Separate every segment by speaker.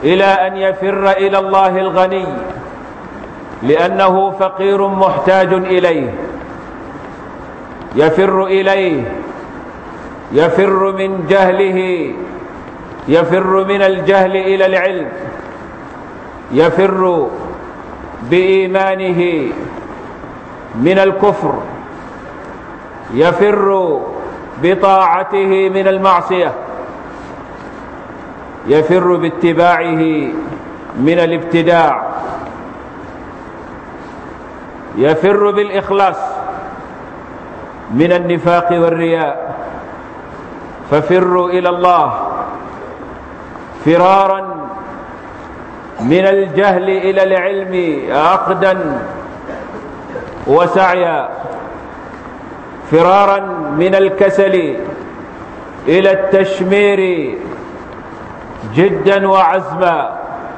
Speaker 1: إلى أن يفر إلى الله الغني لأنه فقير محتاج إليه يفر إليه يفر من جهله يفر من الجهل إلى العلم يفر بإيمانه من الكفر يفر بطاعته من المعصية يفر باتباعه من الابتداع يفر بالإخلاص من النفاق والرياء ففروا إلى الله فرارا من الجهل إلى العلم عقدا وسعيا فرارا من الكسل إلى التشمير جدا وعزما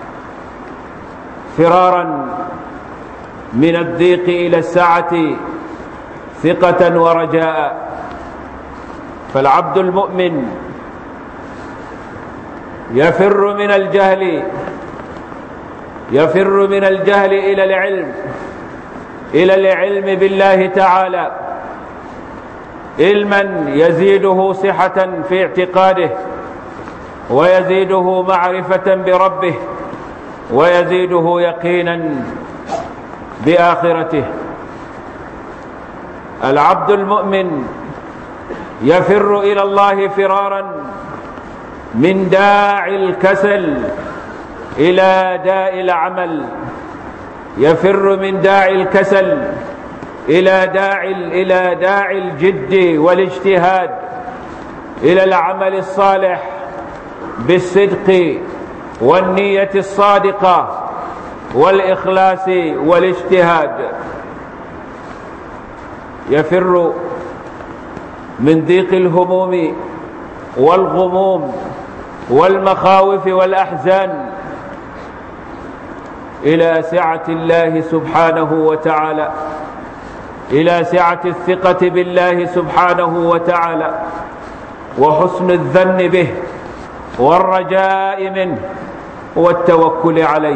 Speaker 1: فرارا من الضيق إلى السعة ثقة ورجاء فالعبد المؤمن يفر من الجهل يفر من الجهل إلى العلم إلى العلم بالله تعالى علما يزيده صحة في اعتقاده ويزيده معرفة بربه ويزيده يقينا بآخرته العبد المؤمن يفر إلى الله فرارا من داعي الكسل إلى داء العمل يفر من داعي الكسل إلى داعي إلى داعي الجد والاجتهاد إلى العمل الصالح بالصدق والنية الصادقة والإخلاص والاجتهاد يفر من ضيق الهموم والغموم والمخاوف والأحزان إلى سعة الله سبحانه وتعالى إلى سعة الثقة بالله سبحانه وتعالى وحسن الظن به والرجاء منه والتوكل عليه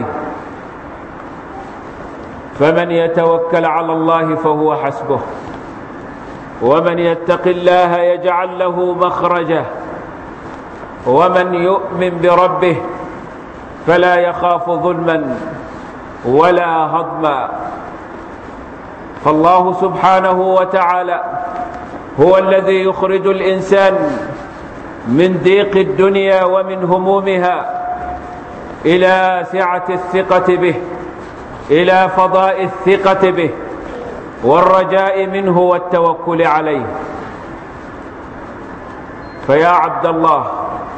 Speaker 1: فمن يتوكل على الله فهو حسبه ومن يتق الله يجعل له مخرجه ومن يؤمن بربه فلا يخاف ظلما ولا هضما فالله سبحانه وتعالى هو الذي يخرج الإنسان من ضيق الدنيا ومن همومها إلى سعة الثقة به إلى فضاء الثقة به والرجاء منه والتوكل عليه فيا عبد الله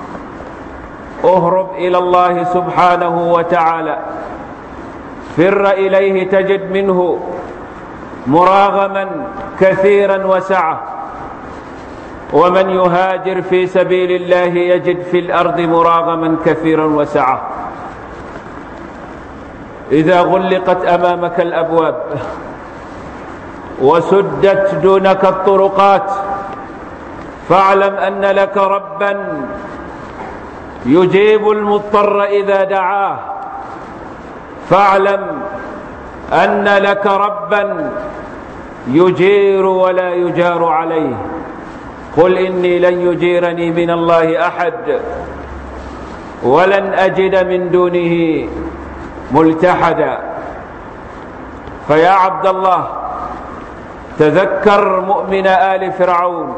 Speaker 1: اهرب إلى الله سبحانه وتعالى فر إليه تجد منه مراغما كثيرا وسعة ومن يهاجر في سبيل الله يجد في الأرض مراغما كثيرا وسعة إذا غلقت أمامك الأبواب وسدت دونك الطرقات فاعلم أن لك ربا يجيب المضطر إذا دعاه فاعلم أن لك ربا يجير ولا يجار عليه قل إني لن يجيرني من الله أحد ولن أجد من دونه ملتحدا فيا عبد الله تذكر مؤمن آل فرعون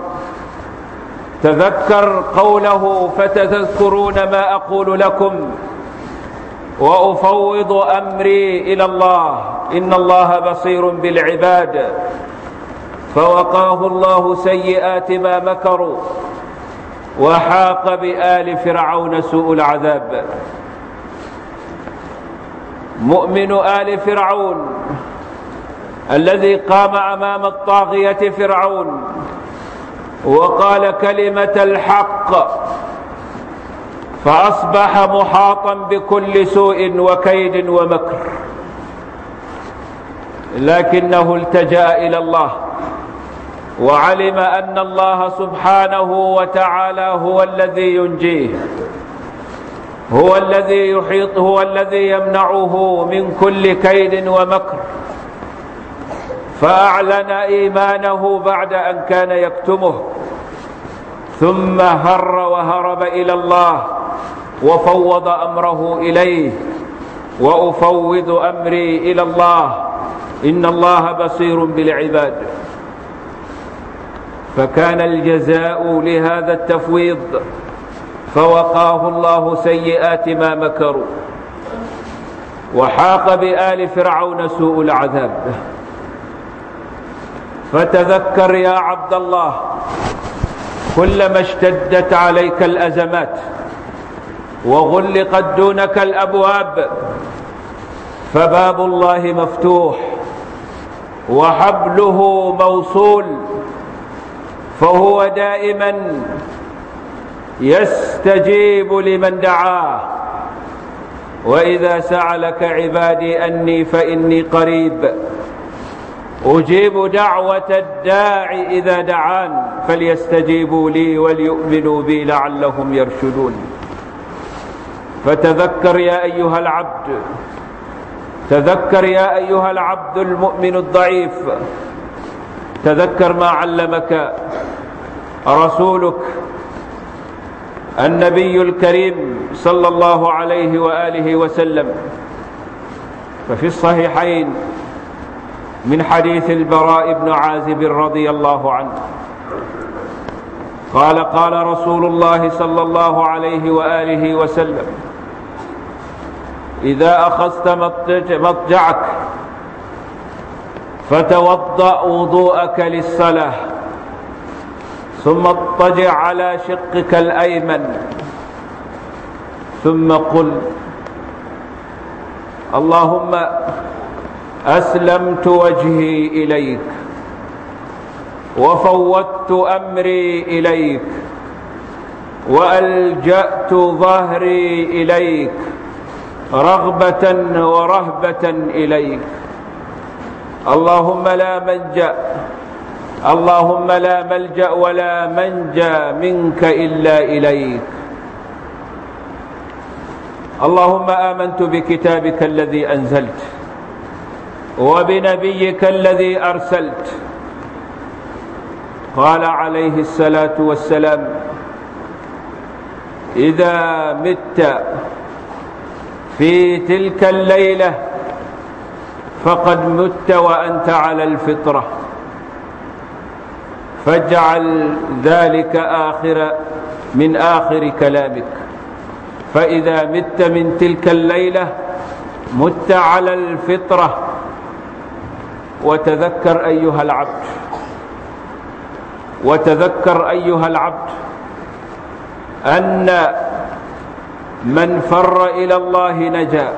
Speaker 1: تذكر قوله فتذكرون ما أقول لكم وأفوض أمري إلى الله إن الله بصير بالعباد فوقاه الله سيئات ما مكروا وحاق بآل فرعون سوء العذاب مؤمن آل فرعون الذي قام أمام الطاغية فرعون وقال كلمة الحق فأصبح محاطا بكل سوء وكيد ومكر لكنه التجأ إلى الله وعلم أن الله سبحانه وتعالى هو الذي ينجيه هو الذي يحيط هو الذي يمنعه من كل كيد ومكر فأعلن إيمانه بعد أن كان يكتمه ثم هر وهرب إلى الله وفوض أمره إليه وأفوض أمري إلى الله إن الله بصير بالعباد فكان الجزاء لهذا التفويض فوقاه الله سيئات ما مكروا وحاق بآل فرعون سوء العذاب فتذكر يا عبد الله كلما اشتدت عليك الأزمات وغلقت دونك الأبواب فباب الله مفتوح وحبله موصول فهو دائما يستجيب لمن دعاه وإذا سعلك عبادي أني فإني قريب أجيب دعوة الداع إذا دعان فليستجيبوا لي وليؤمنوا بي لعلهم يرشدون فتذكر يا أيها العبد تذكر يا أيها العبد المؤمن الضعيف تذكر ما علمك رسولك النبي الكريم صلى الله عليه وآله وسلم ففي الصحيحين من حديث البراء بن عازب رضي الله عنه قال قال رسول الله صلى الله عليه وآله وسلم إذا أخذت مضجعك فتوضأ وضوءك للصلاة ثم اضطجع على شقك الأيمن ثم قل اللهم أسلمت وجهي إليك وفوضت أمري إليك وألجأت ظهري إليك رغبة ورهبة إليك اللهم لا ملجأ اللهم لا ملجأ ولا منجى منك إلا إليك اللهم آمنت بكتابك الذي أنزلت وبنبيك الذي أرسلت قال عليه الصلاة والسلام إذا مت في تلك الليلة فقد مت وأنت على الفطرة فاجعل ذلك آخر من آخر كلامك فإذا مت من تلك الليلة مت على الفطرة وتذكر أيها العبد وتذكر أيها العبد أن من فر إلى الله نجا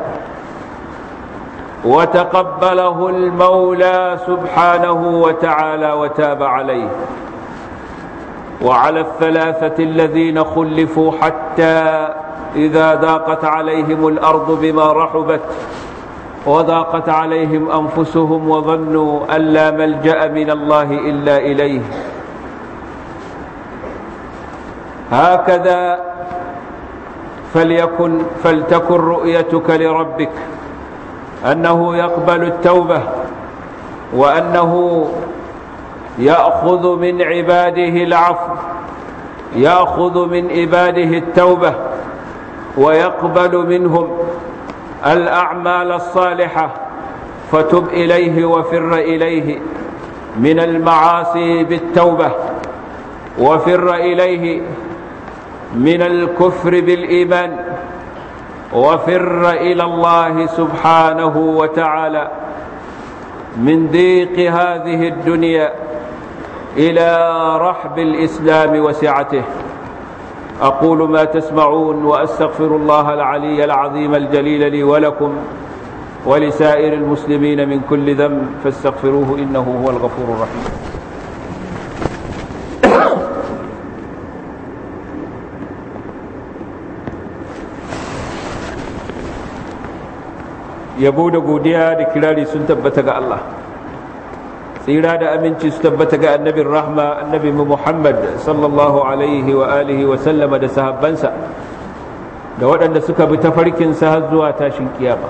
Speaker 1: وتقبله المولى سبحانه وتعالى وتاب عليه وعلى الثلاثة الذين خلفوا حتى إذا ضاقت عليهم الأرض بما رحبت وضاقت عليهم أنفسهم وظنوا أن لا ملجأ من الله إلا إليه هكذا فليكن فلتكن رؤيتك لربك أنه يقبل التوبة وأنه يأخذ من عباده العفو يأخذ من عباده التوبة ويقبل منهم الأعمال الصالحة فتب إليه وفر إليه من المعاصي بالتوبة وفر إليه من الكفر بالإيمان وفر إلى الله سبحانه وتعالى من ضيق هذه الدنيا إلى رحب الإسلام وسعته أقول ما تسمعون وأستغفر الله العلي العظيم الجليل لي ولكم ولسائر المسلمين من كل ذنب فاستغفروه إنه هو الغفور الرحيم yabo da godiya da kirari sun tabbata ga Allah tsira da aminci su tabbata ga annabin rahma annabi Muhammad sallallahu alaihi wa alihi wa sallama da sahabbansa da waɗanda suka bi tafarkinsa har zuwa tashin kiyama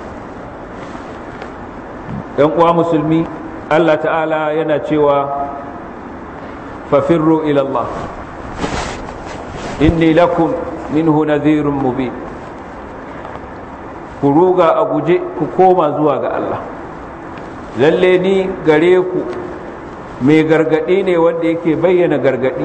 Speaker 1: ɗan uwa musulmi Allah ta'ala yana cewa fafirru ilallah inni lakum minhu nadhirun mubin ku ruga a guje ku koma zuwa ga Allah lalle ni gare ku mai gargadi ne wanda yake bayyana gargadi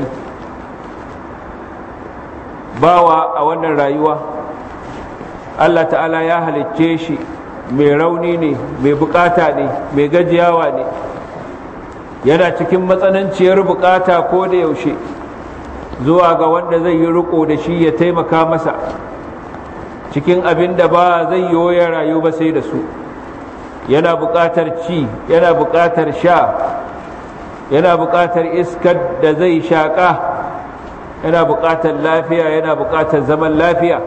Speaker 1: bawa a wannan rayuwa Allah ta'ala ya halicce shi mai rauni ne mai bukata ne mai gajiyawa ne yana cikin matsananciyar bukata ko da yaushe zuwa ga wanda zai yi riko da shi ya taimaka masa cikin abin da ba zai yi ya rayu ba sai da su yana bukatar ci yana bukatar sha yana bukatar iskar da zai shaƙa yana bukatar lafiya yana bukatar zaman lafiya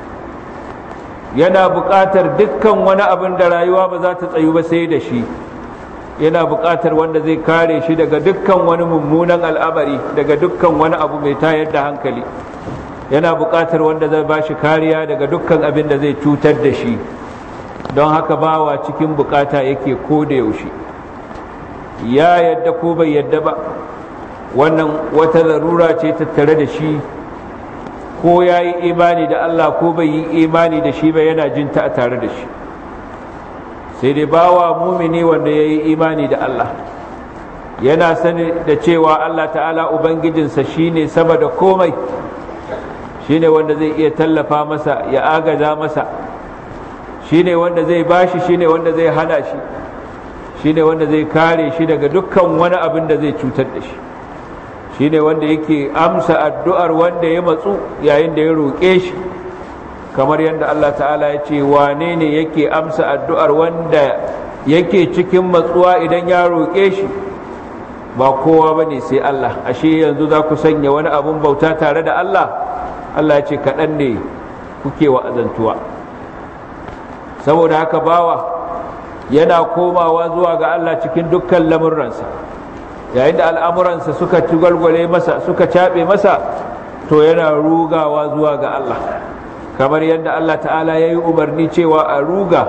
Speaker 1: yana buƙatar dukkan wani abin da rayuwa ba za ta tsayu ba sai da shi yana buƙatar wanda zai kare shi daga dukkan wani mummunan al'amari daga dukkan wani abu mai tayar da hankali yana buƙatar wanda zai ba shi kariya daga dukkan abin da zai cutar da shi don haka bawa cikin buƙata yake ko da yaushe ya yadda ko bai yadda ba wannan wata larura ce tattare da shi ko ya yi imani da Allah ko bai yi imani da shi ba yana jin ta a tare da shi sai dai bawa mumini wanda ya yi imani da Allah yana sani da cewa Allah ta'ala Ubangijinsa shi ne sama da komai shi ne wanda zai iya tallafa masa ya agaza masa shi ne wanda zai bashi shi ne wanda zai hana shi shi ne wanda zai kare shi daga dukkan wani abin da zai cutar da shi shi ne wanda yake amsa addu'ar wanda ya matsu yayin da ya roƙe shi kamar yadda Allah ta'ala ya ce wane ne yake amsa addu'ar wanda yake cikin matsuwa idan ya roƙe shi ba kowa ba ne sai Allah ashe yanzu za ku sanya wani abun bauta tare da Allah Allah ya ce kaɗan ne kuke wa'azantuwa saboda haka bawa yana komawa zuwa ga Allah cikin dukkan lamurransa yayin da al'amuransa suka gwalgwale masa suka caɓe masa to yana rugawa zuwa ga Allah kamar yadda Allah ta'ala ya yi umarni cewa a ruga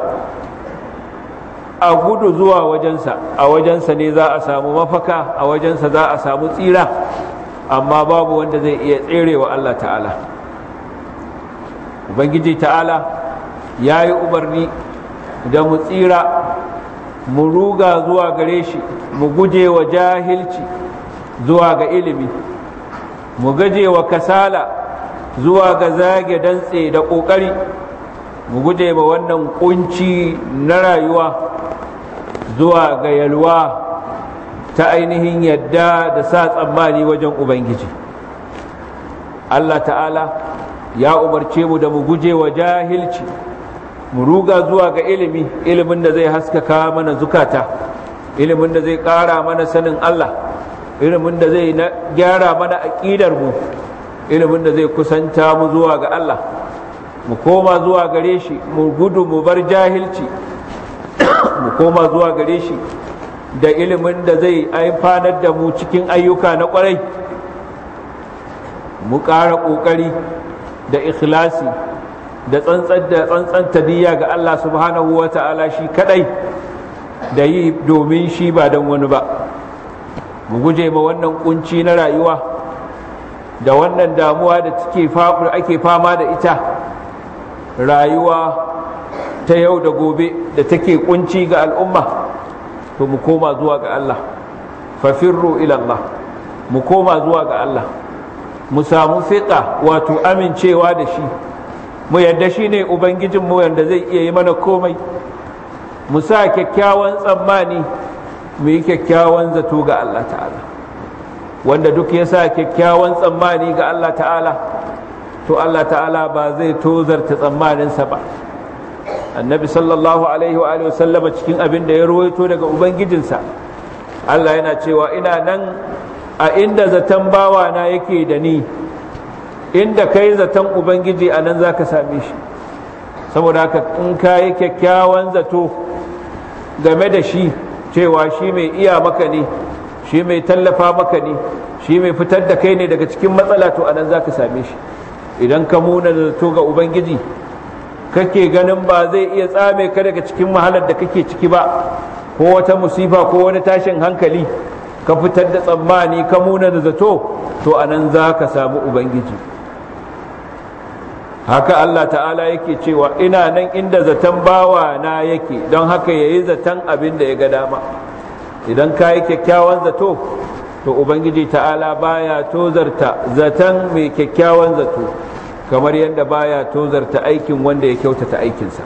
Speaker 1: a gudu zuwa wajensa a wajensa ne za a samu mafaka a wajensa za a samu tsira amma babu wanda zai iya tserewa Allah ta'ala ubangiji ta'ala ya yi umarni da mu tsira mu ruga zuwa gare shi mu guje wa jahilci zuwa ga ilimi mu gaje wa kasala zuwa ga zage dantse da ƙoƙari mu guje wa wannan kunci na rayuwa zuwa ga yalwa ta ainihin yadda da sa tsammani wajen ubangiji Allah ta'ala ya umarce mu da mu guje wa jahilci mu ruga zuwa ga ilimi ilimin da zai haskaka mana zukata ilimin da zai ƙara mana sanin Allah ilimin da zai gyara mana aƙidar mu ilimin da zai kusanta mu zuwa ga Allah mu koma zuwa gare shi mu gudu mu bar jahilci mu koma zuwa gare shi da ilimin da zai amfanar da mu cikin ayyuka na ƙwarai mu ƙara ƙoƙari da ikhlasi da tsantsan tadiyya ga Allah subhanahu wa ta'ala shi kadai da yi domin shi ba don wani ba mu guje ma wannan kunci na rayuwa da wannan damuwa da ake fama da ita rayuwa ta yau da gobe da take kunci ga al'umma to mu koma zuwa ga Allah fafirru ilallah mu koma zuwa ga Allah mu samu fiƙa wato amincewa da shi mu yadda shi ne ubangijinmu wanda zai iya yi mana komai mu sa kyakkyawan tsammani mu yi kyakkyawan zato ga Allah ta'ala wanda duk ya sa kyakkyawan tsammani ga Allah ta'ala to Allah ta'ala ba zai tozarta tsammaninsa ba annabi sallallahu alaihi wa sallama cikin abin da ya rawaito daga ubangijinsa Allah yana cewa ina nan a inda zaton bawa na yake da ni inda kai zaton ubangiji a nan za ka same shi saboda haka in ka yi kyakkyawan zato game da shi cewa shi mai iya maka ne shi mai tallafa maka ne shi mai fitar da kai ne daga cikin matsala to a nan za ka same shi idan ka muna zato ga ubangiji kake ganin ba zai iya tsame ka daga cikin mahalar da kake ciki ba ko wata musifa ko wani tashin hankali ka fitar da tsammani ka muna da zato to anan za ka samu ubangiji haka Allah ta'ala yake cewa ina nan inda zaton bawa na yake don haka ya yi zaton abin da ya ga dama idan ka yi kyakkyawan zato to ubangiji ta'ala baya tozarta zaton mai kyakkyawan zato kamar yadda baya tozarta aikin wanda ya kyautata aikinsa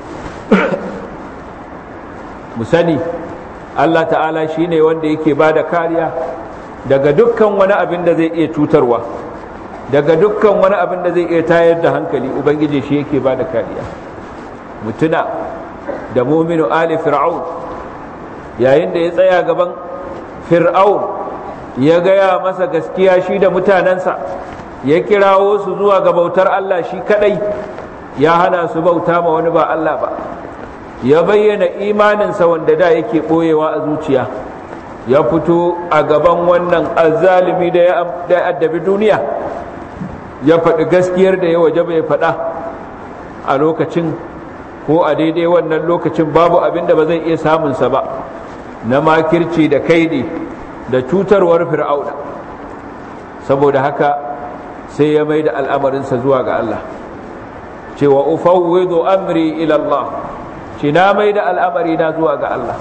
Speaker 1: mu sani Allah ta'ala shine wanda yake ba da kariya daga dukkan wani abin da zai iya cutarwa daga dukkan wani abin da zai iya tayar da hankali ubangiji shi yake ba da kariya mutuna da muminu ali fir'aun yayin da ya tsaya gaban fir'aun ya gaya masa gaskiya shi da mutanensa ya kirawo su zuwa ga bautar Allah shi kadai ya hana su bauta ma wani ba Allah ba ya bayyana imaninsa wanda da yake ɓoyewa a zuciya ya fito a gaban wannan azalimi da ya addabi duniya ya faɗi gaskiyar da ya waje bai faɗa a lokacin ko a daidai wannan lokacin babu abin da ba zai iya samunsa ba na makirci da kaidi da cutarwar fir'auna saboda haka sai ya mai da al'amarinsa zuwa ga Allah cewa ufawwidu amri ila Allah ce na mai da al'amari na zuwa ga Allah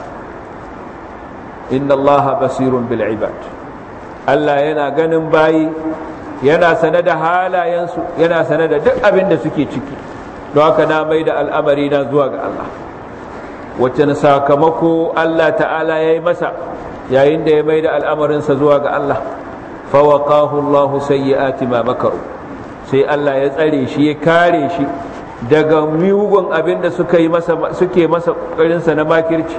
Speaker 1: inna Allah basirun bil ibad Allah yana ganin bayi yana sane da halayensu yana sane da duk abin da suke ciki don haka na mai da al'amari na zuwa ga Allah wacce na sakamako Allah ta'ala ya yi masa yayin da ya mai da al'amarinsa zuwa ga Allah fawaqahu Allah sayyi'ati ma makaru sai Allah ya tsare shi ya kare shi daga mugun abin da suka yi masa suke masa kokarinsa na makirci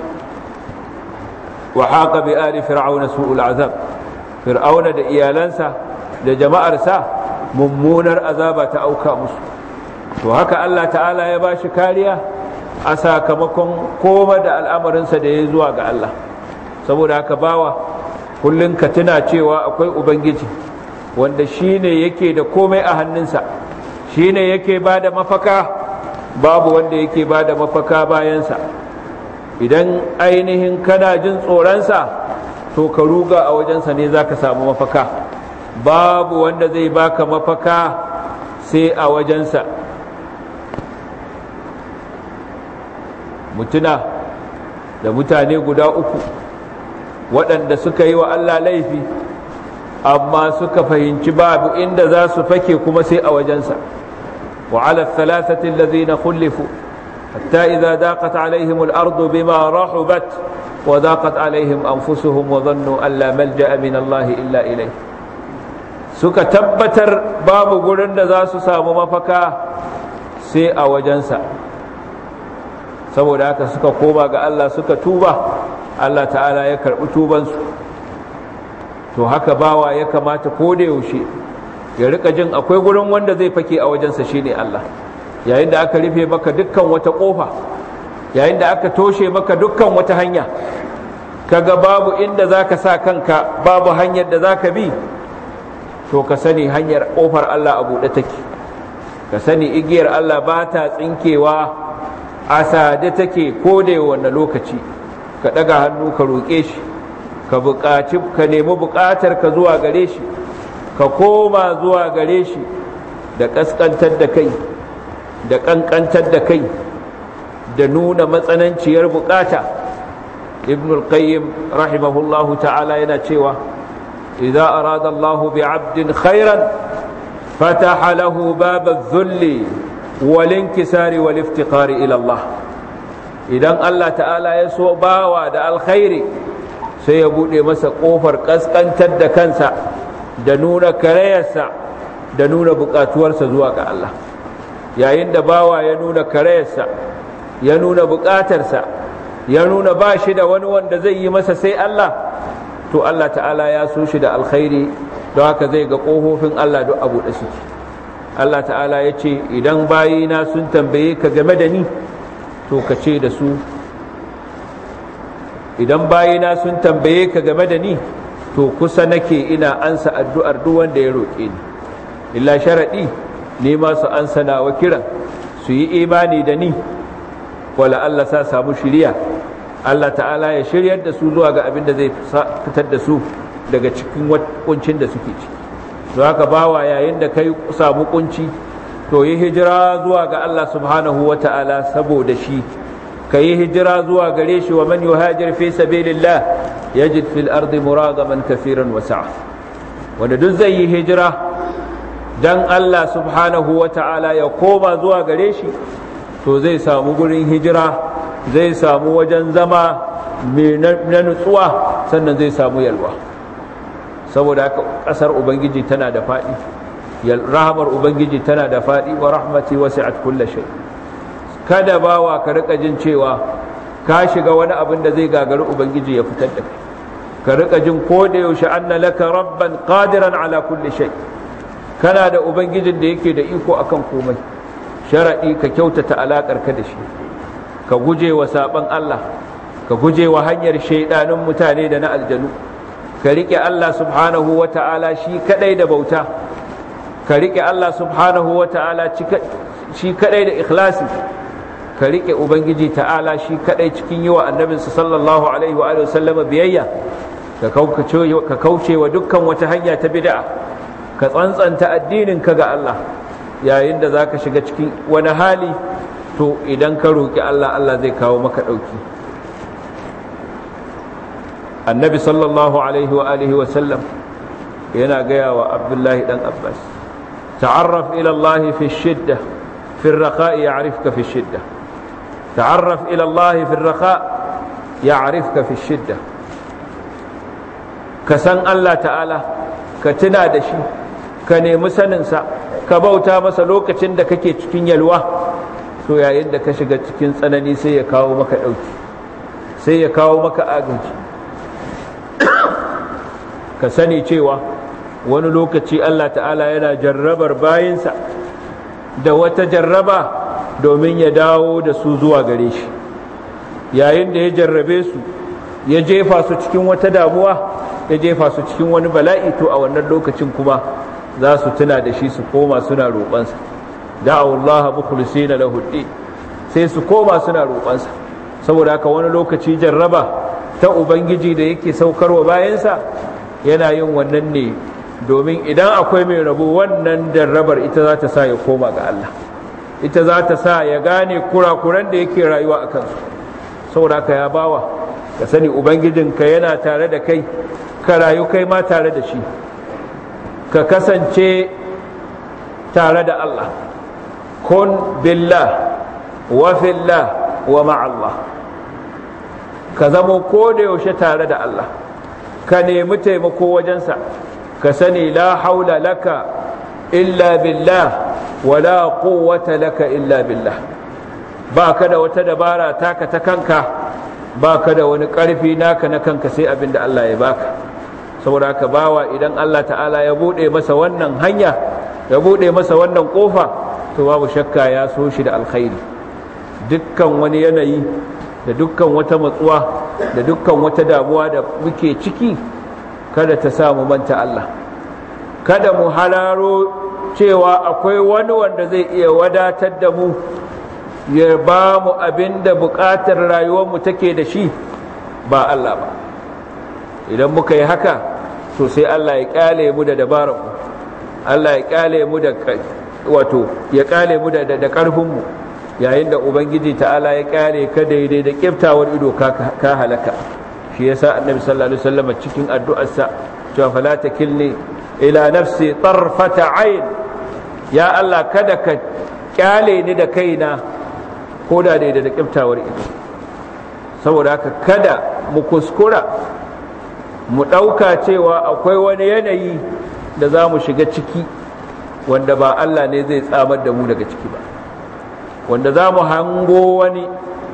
Speaker 1: wa haqa bi ali fir'auna su'ul azab fir'auna da iyalansa da jama'arsa mummunar azaba ta auka musu to haka Allah ta'ala ya bashi kariya a sakamakon koma da al'amarinsa da ya zuwa ga Allah saboda haka bawa kullum ka tuna cewa akwai ubangiji wanda shine yake da komai a hannunsa shine yake ba da mafaka babu wanda yake ba da mafaka bayansa idan ainihin kana jin tsoronsa to ka ruga a wajensa ne za ka samu mafaka babu wanda zai baka mafaka sai a wajensa mutuna da mutane guda uku waɗanda suka yi wa Allah laifi amma suka fahimci babu inda za su fake kuma sai a wajensa وعلى الثلاثة الذين خلفوا حتى إذا ضاقت عليهم الأرض بما رحبت وضاقت عليهم أنفسهم وظنوا أن لا ملجأ من الله إلا إليه suka tabbatar babu gurin da za su samu mafaka sai a wajensa saboda haka suka koma ga Allah suka tuba Allah ta'ala ya karɓi tubansu to haka bawa ya kamata ko da yaushe ya rika jin akwai gurin wanda zai fake a wajensa shine Allah yayin da aka rufe maka dukkan wata kofa yayin da aka toshe maka dukkan wata hanya kaga babu inda zaka sa kanka babu hanyar da zaka bi to ka sani hanyar kofar Allah a buɗe take ka sani igiyar Allah ba ta tsinkewa a sade take ko da wannan lokaci ka ɗaga hannu ka roƙe shi ka buƙaci ka nemi buƙatar ka zuwa gare shi ka koma zuwa gare shi da ƙasƙantar da kai da ƙanƙantar da kai da nuna matsananciyar buƙata ibn al-qayyim rahimahullahu ta'ala yana cewa idza arada Allah bi 'abdin khairan fataha lahu bab adh-dhulli wal inkisari wal iftiqari ila Allah idan Allah ta'ala ya so bawa da alkhairi sai ya bude masa kofar kaskantar da kansa da nuna karayarsa da nuna bukatuwarsa zuwa ga Allah yayin da bawa ya nuna karayarsa ya nuna bukatarsa ya nuna ba shi da wani wanda zai yi masa sai Allah to Allah ta'ala ya so shi da alkhairi don haka zai ga ƙofofin Allah duk abu da suke Allah ta'ala ya ce idan bayina sun tambaye ka game da ni to ka ce da su idan bayina sun tambaye ka game da ni to kusa nake ina ansa addu'ar duk wanda ya roƙe ni illa sharaɗi ni ma su an sanawa kiran su yi imani da ni wala Allah sa samu shiriya Allah ta'ala ya shiryar da su zuwa ga abin da zai fitar da su daga cikin kuncin da suke ciki don haka bawa yayin da kai samu kunci to yi hijira zuwa ga Allah subhanahu wa ta'ala saboda shi ka yi hijira zuwa gare shi wa man yuhajir fi sabilillah yajid fil ardi muragaman kafiran wa sa'a wanda duk zai yi hijira dan Allah subhanahu wa ta'ala ya koma zuwa gare shi to zai samu gurin hijira zai samu wajen zama mai na nutsuwa sannan zai samu yalwa saboda haka ƙasar ubangiji tana da faɗi rahamar ubangiji tana da faɗi wa rahmati wasi'at kulli shay kada bawa ka rika jin cewa ka shiga wani abin da zai gagari ubangiji ya fitar da kai ka rika jin ko da yaushe anna laka rabban qadiran ala kulli shay kana da ubangijin da yake da iko akan komai sharadi ka kyautata alakar ka da shi ka guje wa saban Allah ka guje wa hanyar shaidanin mutane da na aljanu ka rike Allah subhanahu wa ta'ala shi kadai da bauta ka rike Allah subhanahu wa ta'ala shi kadai da ikhlasi ka rike ubangiji ta'ala shi kadai cikin yi wa annabinsa sallallahu alaihi wa sallama biyayya ka kauce wa dukkan wata hanya ta bid'a ka tsantsanta addinin ka ga Allah yayin da zaka shiga cikin wani hali to idan ka roki Allah Allah zai kawo maka dauki annabi sallallahu alaihi wa alihi wa sallam yana gaya wa abdullahi dan abbas ta'arraf ila Allah fi shidda fi ar-raqa ya'rifka fi shidda ta'arraf ila Allah fi ar-raqa ya'rifka fi shidda ka san Allah ta'ala ka tuna da shi ka nemi saninsa ka bauta masa lokacin da kake cikin yalwa so yayin da ka shiga cikin tsanani sai ya kawo maka ɗauki sai ya kawo maka agaji ka sani cewa wani lokaci Allah ta'ala yana jarrabar bayinsa da wata jarraba domin ya dawo da su zuwa gare shi yayin da ya jarrabe su ya jefa su cikin wata damuwa ya jefa su cikin wani bala'i to a wannan lokacin kuma za su tuna da shi su koma suna roƙonsa da'awullaha mukhlisina lahu sai su koma suna roƙonsa saboda haka wani lokaci jarraba ta ubangiji da yake saukarwa bayansa yana yin wannan ne domin idan akwai mai rabo wannan jarrabar ita za ta sa ya koma ga Allah ita za ta sa ya gane kurakuran da yake rayuwa a kansu saboda haka ya bawa ka sani ubangijinka yana tare da kai ka rayu kai ma tare da shi ka kasance tare da Allah kun billah wa fillah wa ma'allah ka zamo ko da yaushe tare da Allah ka nemi taimako wajensa ka sani la haula laka illa billah wa la quwwata laka illa billah ba ka da wata dabara taka ta kanka ba ka da wani ƙarfi naka na kanka sai abin da Allah ya baka saboda haka bawa idan Allah ta'ala ya buɗe masa wannan hanya ya buɗe masa wannan ƙofa to babu shakka ya so shi da alkhairi dukkan wani yanayi da dukkan wata matsuwa da dukkan wata damuwa da muke ciki kada ta sa mu manta Allah kada mu hararo cewa akwai wani wanda zai iya wadatar da mu ya ba mu abin da buƙatar rayuwarmu take da shi ba Allah ba idan muka yi haka to sai Allah ya kyale mu da dabararmu Allah ya kyale mu da wato ya kyale mu da da karfinmu yayin da ubangiji ta'ala ya kyale ka daidai da kiftawar ido ka ka halaka shi yasa annabi sallallahu alaihi wasallam cikin addu'arsa cewa fala takilni ila nafsi tarfata ayn ya Allah kada ka kyale ni da kaina ko da daidai da kiftawar ido saboda haka kada mu kuskura mu ɗauka cewa akwai wani yanayi da za mu shiga ciki wanda ba Allah ne zai tsamar da mu daga ciki ba wanda za mu hango wani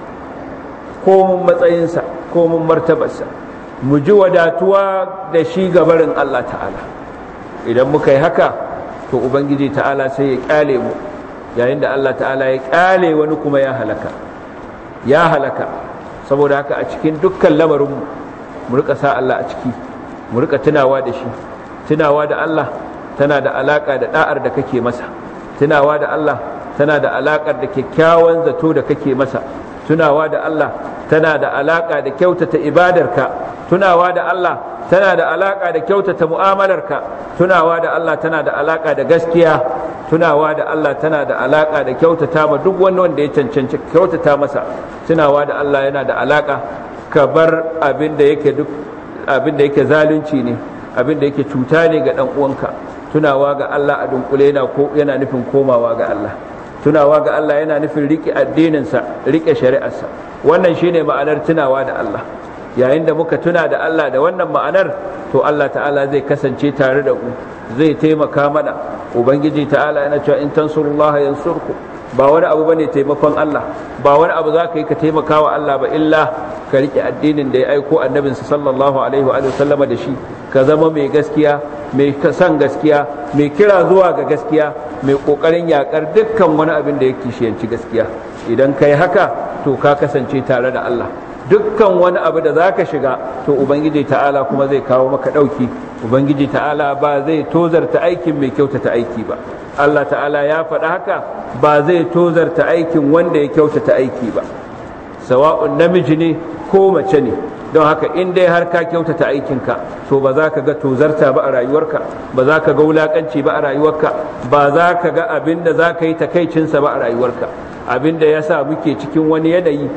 Speaker 1: komin matsayinsa komin martabarsa mu ji wadatuwa da shi gabarin Allah ta'ala idan muka yi haka to ubangiji ta'ala sai ya kyale mu yayin da Allah ta'ala ya kyale wani kuma ya halaka ya halaka saboda haka a cikin dukkan lamarinmu mu rika sa Allah a ciki mu rika tunawa da shi tunawa da Allah tana da alaka da da'ar da kake masa tunawa da Allah tana da alakar da kyakkyawan zato da kake masa tunawa da Allah tana da alaka da kyautata ibadarka tunawa da Allah tana da alaka da kyautata mu'amalarka tunawa da Allah tana da alaka da gaskiya tunawa da Allah tana da alaka da kyautata ma duk wani wanda ya cancanci kyautata masa tunawa da Allah yana da alaka ka bar abin da yake duk abin da yake zalunci ne abin da yake cuta ne ga dan uwanka tunawa ga Allah a dunkule yana ko yana nufin komawa ga Allah tunawa ga Allah yana nufin rike addininsa rike shari'arsa wannan shine ma'anar tunawa da Allah yayin da muka tuna da Allah da wannan ma'anar to Allah ta'ala zai kasance tare da mu zai taimaka mana ubangiji ta'ala yana cewa in tansurullaha yansurku ba wani abu bane taimakon Allah ba wani abu za ka yi ka taimaka wa Allah ba illa ka rike addinin da ya aiko annabinsa sallallahu alaihi wa sallama da shi ka zama mai gaskiya mai san gaskiya mai kira zuwa ga gaskiya mai kokarin yakar dukkan wani abin da yake shiyanci gaskiya idan kai haka to ka kasance tare da Allah dukkan wani abu da zaka shiga to ubangiji ta'ala kuma zai kawo maka dauki ubangiji ta'ala ba zai tozarta aikin mai kyautata aiki ba Allah ta'ala ya faɗa haka ba zai tozarta aikin wanda ya kyautata aiki ba sawa'un namiji ne ko mace ne don haka in dai har ka kyautata aikinka to ba za ka ga tozarta ba a rayuwarka ba za ka ga wulakanci ba a rayuwarka ba za ka ga abin da za ka yi takaicinsa ba a rayuwarka abin da ya sa muke cikin wani yanayi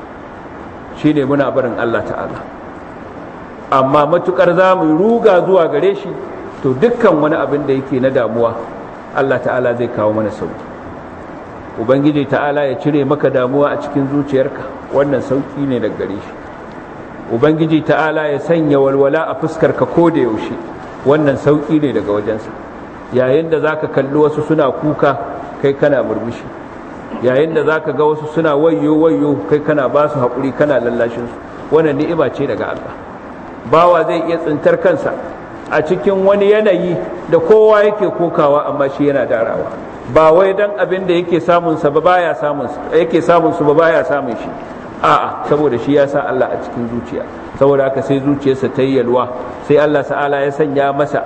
Speaker 1: shine muna barin Allah ta'ala amma matukar za mu ruga zuwa gare shi to dukkan wani abin da yake na damuwa Allah ta'ala zai kawo mana sauki ubangiji ta'ala ya cire maka damuwa a cikin zuciyarka wannan sauki ne daga gare shi ubangiji ta'ala ya sanya walwala a fuskarka ko da yaushe wannan sauki ne daga wajensa yayin da zaka kalli wasu suna kuka kai kana murmushi yayin da zaka ga wasu suna wayyo wayyo kai kana ba su haƙuri kana lallashin su wannan ni'ima ce daga Allah bawa zai iya tsintar kansa a cikin wani yanayi da kowa yake kokawa amma shi yana darawa ba wai dan abin da yake samun sa ba baya samun yake samun su ba baya samun shi a'a saboda shi ya sa Allah a cikin zuciya saboda haka sai zuciyarsa ta yi yalwa sai Allah ta'ala ya sanya masa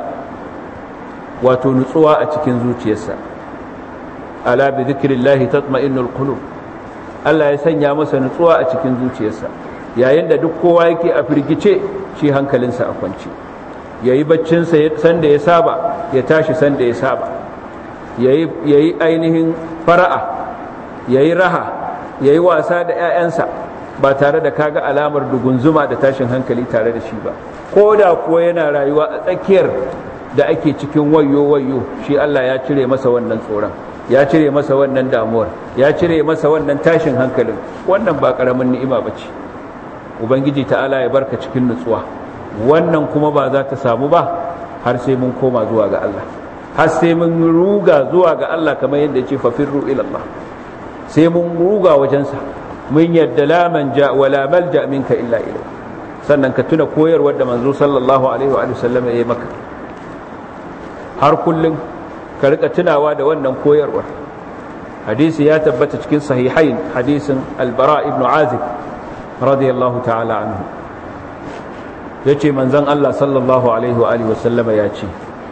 Speaker 1: wato nutsuwa a cikin zuciyarsa ala bi dhikrillahi tatma'innul qulub Allah ya sanya masa nutsuwa a cikin zuciyarsa yayin da duk kowa yake a firgice shi hankalinsa a kwance yayi baccinsa sanda ya saba ya tashi sanda ya saba yayi yayi ainihin fara'a yayi raha yayi wasa da 'ya'yansa ba tare da kaga alamar dugunzuma da tashin hankali tare da shi ba ko da kuwa yana rayuwa a tsakiyar da ake cikin wayo wayo shi Allah ya cire masa wannan tsoron ya cire masa wannan damuwar ya cire masa wannan tashin hankalin wannan ba karamin ni'ima bace ubangiji ta'ala ya barka cikin nutsuwa wannan kuma ba za ta samu ba har sai mun koma zuwa ga Allah har sai mun ruga zuwa ga Allah kamar yadda ya ce fafirru ila Allah sai mun ruga wajensa mun yadda la manja wala malja minka illa ilayhi sannan ka tuna koyarwar da manzo sallallahu alaihi wa sallam ya yi maka har kullum ka rika tunawa da wannan koyarwar hadisi ya tabbata cikin sahihain hadisin albara ibn azib radiyallahu ta'ala anhu yace manzon Allah sallallahu alaihi wa alihi wasallama ya ce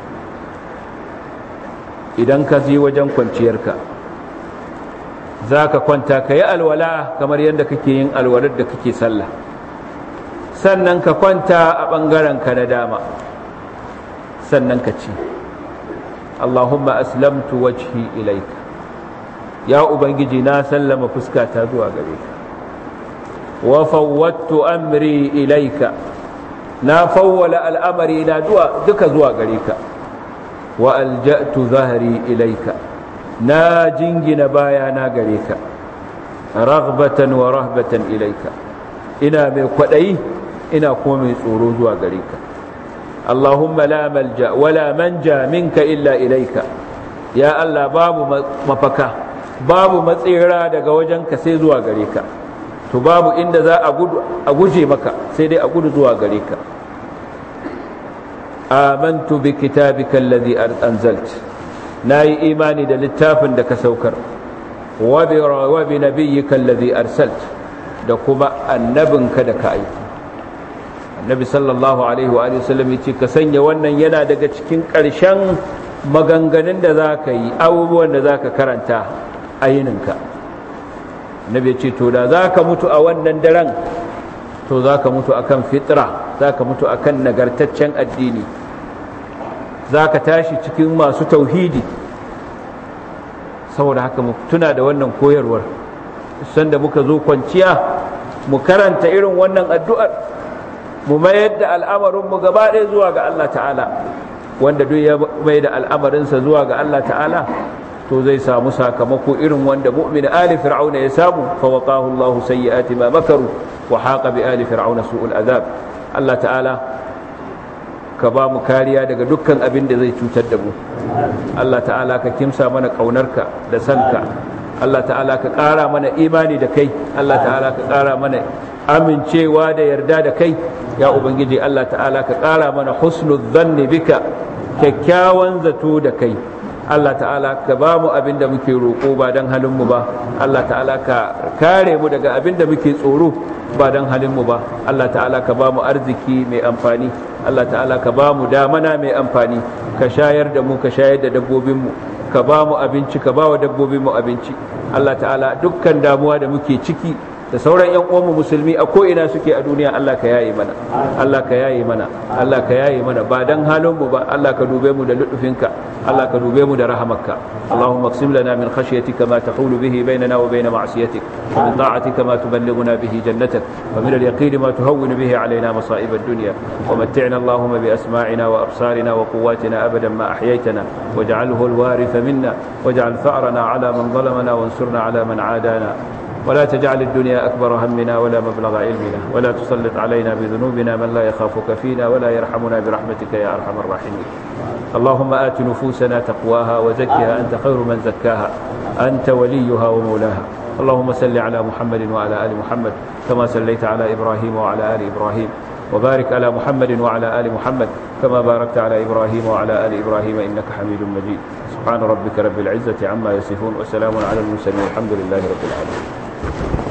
Speaker 1: idan ka je wajen kwanciyarka za ka kwanta ka yi alwala kamar yadda kake yin alwalar da kake sallah sannan ka kwanta a ɓangarenka na dama sannan ka ce Allahumma aslamtu wajhi ilaika ya ubangiji na sallama fuskata zuwa gare ka wa fawwattu amri ilaika na fawwala al'amari na duka zuwa gare ka wa alja'tu zahri ilaika na jingina baya na gare ka raghbatan wa rahbatan ilaika ina mai kwadayi ina kuma mai tsoro zuwa gare ka Allahumma la malja wala manja minka illa ilaika ya Allah babu mafaka babu matsira daga wajenka sai zuwa gare ka to babu inda za a guje maka sai dai a gudu zuwa gare ka amantu bi kitabika alladhi anzalt nayi imani da littafin da ka saukar wa bi wa bi nabiyyika alladhi arsalt da kuma annabinka da ka aiko annabi sallallahu alaihi wa sallam yace ka sanya wannan yana daga cikin ƙarshen maganganun da za ka yi abubuwan da za ka karanta a yininka nabi ce to da za ka mutu a wannan daren to za ka mutu akan fitra za ka mutu akan nagartaccen addini za ka tashi cikin masu tauhidi saboda haka mu tuna da wannan koyarwar sanda muka zo kwanciya mu karanta irin wannan addu'ar mu mayar da al'amarinmu gaba ɗaya zuwa ga Allah ta'ala wanda duk ya mai da al'amarinsa zuwa ga Allah ta'ala to zai samu sakamako irin wanda mu'min ali fir'auna ya samu fa waqahu Allahu sayyi'ati ma makaru wa haqa bi ali fir'auna su'ul azab Allah ta'ala ka ba mu kariya daga dukkan abin da zai cutar da mu Allah ta'ala ka kimsa mana kaunarka da sanka Allah ta'ala ka ƙara mana imani da kai Allah ta'ala ka ƙara mana amincewa da yarda da kai ya ubangiji Allah ta'ala ka ƙara mana husnul zanni bika kyakkyawan zato da kai Allah ta'ala ka ba mu abin da muke roƙo ba don halinmu ba Allah ta'ala ka kare mu daga abin da muke tsoro ba don halinmu ba Allah ta'ala ka ba mu arziki mai amfani Allah ta'ala ka ba mu damana mai amfani ka shayar da mu ka shayar da dabbobinmu ka ba mu abinci ka ba wa dabbobinmu abinci Allah ta'ala dukkan damuwa da muke ciki da sauran yan uwanmu musulmi a ko'ina suke a duniya Allah ka yaye mana Allah ka yaye mana Allah ka yaye mana ba dan halin mu ba Allah ka dube mu da lutufinka Allah ka dube mu da rahamarka Allahumma qsim lana min khashyatika ma tahulu bihi bainana wa bain ma'siyatik wa min ta'atika ma tuballighuna bihi jannatak wa min al-yaqin ma tuhawwinu bihi alaina masa'ib ad-dunya wa mat'ina Allahumma bi asma'ina wa absarina wa quwwatina abadan ma ahyaytana waj'alhu al-waritha minna waj'al tha'rana ala man zalamana wansurna ala man 'adana ولا تجعل الدنيا أكبر همنا ولا مبلغ علمنا ولا تسلط علينا بذنوبنا من لا يخافك فينا ولا يرحمنا برحمتك يا أرحم الراحمين اللهم آت نفوسنا تقواها وزكها أنت خير من زكاها أنت وليها ومولاها اللهم صل على محمد وعلى آل محمد كما صليت على إبراهيم وعلى آل إبراهيم وبارك على محمد وعلى آل محمد كما باركت على إبراهيم وعلى آل إبراهيم إنك حميد مجيد سبحان ربك رب العزة عما يصفون وسلام على المرسلين الحمد لله رب العالمين